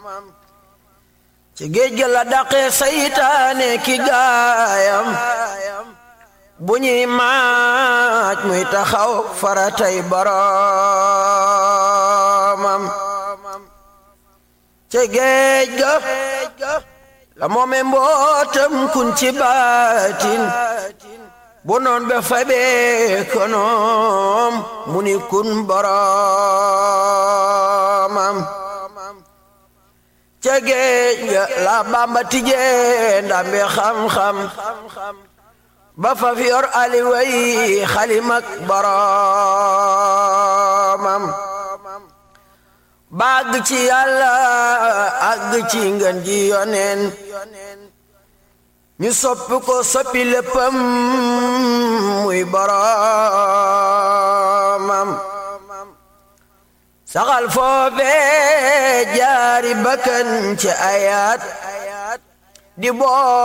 ci géej ga la daqee saytaane ki gaayam bu ñuy maaj muy taxaw faratay boroomam ci géej ga la moome mbootam kun ci baatin bu noon be fabee konoom mu ni kun boroomam ca géej ga la bamba tijee ndambe xam-xam ba fa fi yor aliway xalimak boroomam bàgg ci yàlla àgg ci ngën ji yoneen ñu soppi ko soppi léppam muy boroomam saxal foofee jaari bakkan ci ayaat di boo